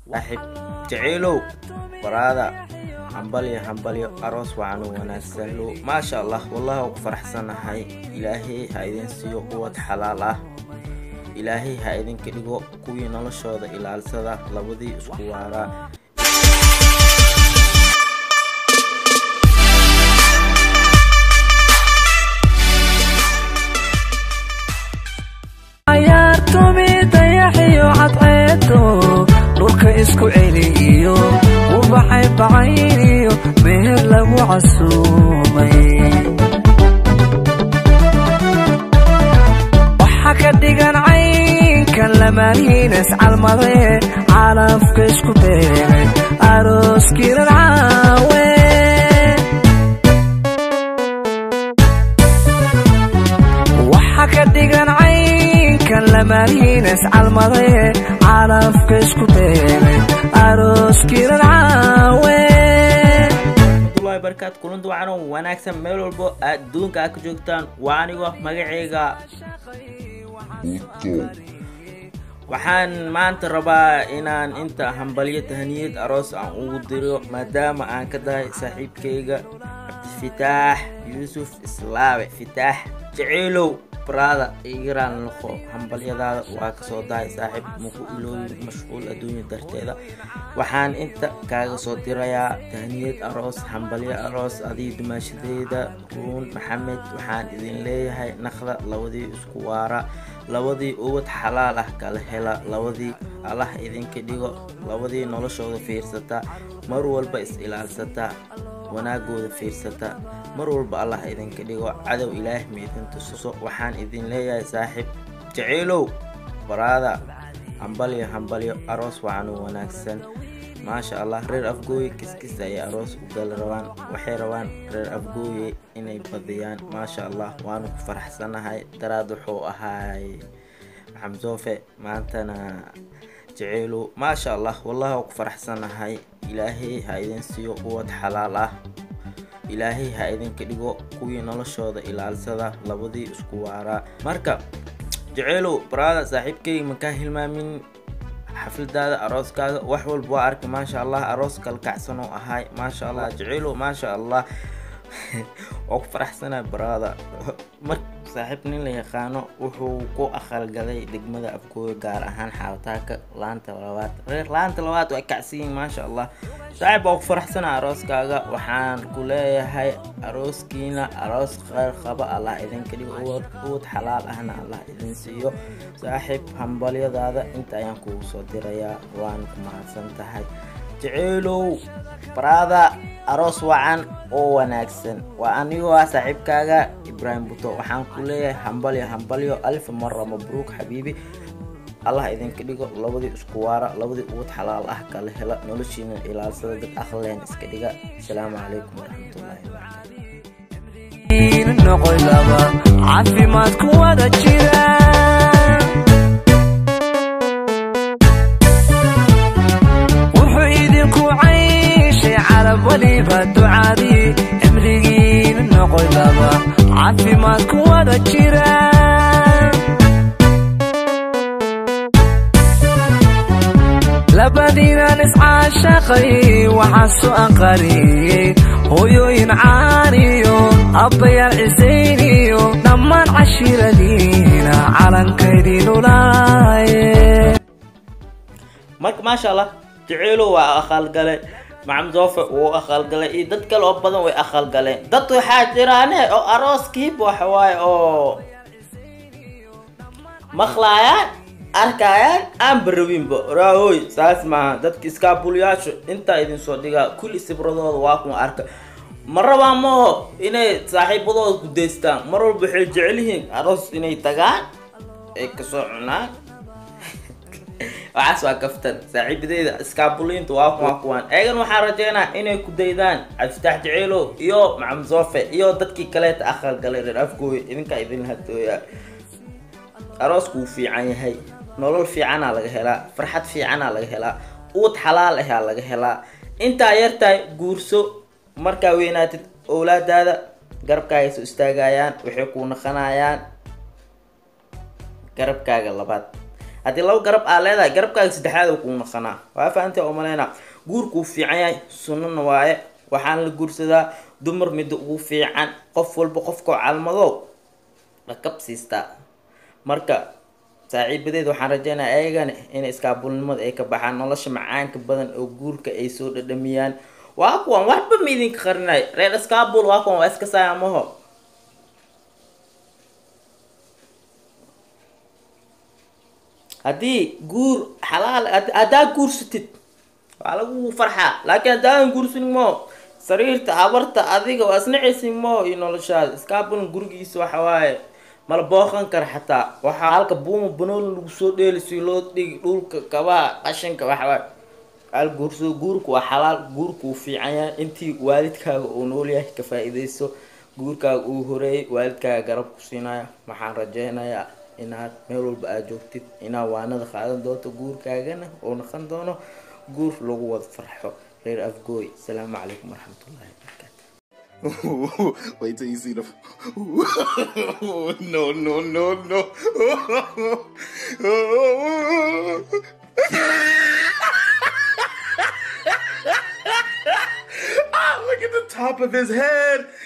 saaxiib jaceylow waraada hambalyo hambalyo aroos wacan u wanaagsan maasha allah wallahi waa ku faraxsanahay ilaahay ha idin siiyo quwad xalaal ah ilaahay ha idinka dhigo kuwii noloshooda ilaalsada labadii isku waaraa cayaartumi dayaxiyo cadceedo dhulka isku celi iyo ubaxay bacayniyo meher lagu casuumay waxa ka dhigan caynkan lamaanihiinas calmade calafka isku beegay arooskiinan caawe waxa ka dhigan caynkan lamaanihiinas calmade calafka isku beegay arooskiinan caawe waay barkaad kulanti wacan oo wanaagsan meel walbo adduunka aad ka joogtaan waa anigoo magaceyga waxaan maanta rabaa inaan inta hambalyo tahaniyad aroos aan ugu diro maadaama aan ka dahay saaxiibkayga cabdifitaax yuusuf islaabe fitaax jaceylow baraada igiraan laqo hambalyadaada waa kasoo dahay saaxiib maku ilooyin mashquul adduunya darteeda waxaan inta kaaga soo dirayaa tahniyad aroos hambalyo aroos adii dumaashadeeda ruun maxamed waxaan idin leeyahay naqda labadii isku waara labadii ubad xalaal ah kala hela labadii allah idinka dhigo labadii noloshooda fiirsata mar walba is ilaalsata wanaagooda fiirsata mar walba allah idinka dhigo cadow ilaah ma idin tususo waxaan idin leeyahay saaxiib jaceylow baraada hambalyo hambalyo aroos wacan u wanaagsan maasha allah reer afgooye kiskis ayay aroos u gali rabaan waxay rabaan reer afgooye inay badiyaan maasha allah waanu ku faraxsanahay daraad wuxuu ahaay xamsoofe maantana jaceylow maasha allah wallahi waa ku faraxsanahay ilaahay ha idin siiyo quwad xalaal ah ilaahay ha idinka dhigo kuwii noloshooda ilaalsada labadii isku waaraa marka jaceylow baraada saaxiibkayga makaa hilmaamin xafladaada arooskaaga wax walba waa arkay maasha allah aroos kalkacsan oo ahaay maasha allah jaceylow maasha allah waa ku faraxsanaa baraada mar saaxiib nin la yaqaano wuxuu ku aqalgalay degmada afgooyo gaar ahaan xaawataaka laanta labaad reer laanta labaad waa kacsiyin maasha allah saaxiib waa ku faraxsanaa arooskaaga waxaan ku leeyahay arooskiina aroos kheyr qaba allah idinka dhigo uwad xalaal ahna allah idin siiyo saaxiib hambalyadaada inta ayaan kugu soo dirayaa waan ku mahadsan tahay jaceylow baraada aroos wacan oo wanaagsan waa anigoo ah saaxiibkaaga ibraahim buto waxaan ku leeyahay hambalyo hambalyo alif mara mabruuk xabiibi allah idinka dhigo labadii isku waara labadii uwad xalaal ah kala hela noloshiina ilaalsada dad aqleen iska dhiga asalaamu calaykum waraxmatullaahi wabarakaatu noqoy laba caafimaad ku wada jira wuxuu idinku cayshay carab weliba ducadii cimrigiina noqoy laba caafimaad ku wada jira labadiinan iscaashaqay waxaa soo anqariyey hooyooyin caaniyo abbayaal cisayniyo dhammaan cashiiradiina calankaydinulaaye marka maasha allah jaceylow waa aqalgale macamdoofe wuu aqalgalay iyo dad kale oo badan way aqalgaleen dad waxaa jiraane oo arooskiiba waxawaaye oo maqlaayaan arkayaan aan barawinba raahoy saas maaha dadka iskaabulyaasha intaa idin soo dhigaa kulli sibradooda waa kuma arka ma rabaan maaho inay saaxiibadooda ku daystaan mar walba waxay jecel yihiin aroos inay tagaan ay kasoo cunaan waxaas waa kaftan saaxiibadeyda iskaabuliinta waa kuma kuwaan eegan waxaan rajeynaa inay ku daydaan cabdifitaax jaceylow iyo maxamed soofe iyo dadkii kaleeta aqal galay reer afgooye idinkaa idin hadooyaa aroosku wuu fiican yahay nolol fiicanaa laga helaa farxad fiicanaa laga helaa uud xalaal ahaa laga helaa intaa yartahay guurso markaa weynaatid owlaadaada garabkaaga soo istaagayaan waxay kuu naqanayaan garabkaaga labaad haddii laba garab aa leedahay garabkaaga saddexaad oo kuu naqanaa waa fahamtay oo maleynaa guurkuu fiican yahay sunnana waaye waxaan la guursadaa dumar midda ugu fiican qof walba qofkao calmadow dhakab siistaa marka saaxiibadeed waxaan rajeynaya ayagana inay iskaabulnimada ay ka baxaan nolosha macaanka badan oo guurka ay soo dhadhamiyaan waa kuwan waxba ma idinka qarinay reer iskaabul waa kuwan waa iska saamaho haddii guur xalaal haddaa guursatid waa lagu farxaa laakiin haddaadan guursanin mo sariirta habarta adiga waa isnacaysin mo iyo noloshaada iskaabulna gurigiisa waxa waaye mala booqan kara xataa waxaa halka buuma banooli lagu soo dheeli si loo dhigi dhulka kabaha qashinka waxawaaye al guursado guurku waa xalaal guurku uu fiican yahay intii waalidkaaga uu nool yahay ka faa-iideyso guurkaaga uu horeeyay waalidkaaga garab ku siinaya waxaan rajeynayaa inaad meel walba aad joogtid inaad waanada qaadan doonto guurkaagana oo naqan doono guur lagu wada farxo reer afgooy asalaamu calaykum waraxmatullahi wabarakaatu Wait till you see the. no, no, no, no. ah, look at the top of his head.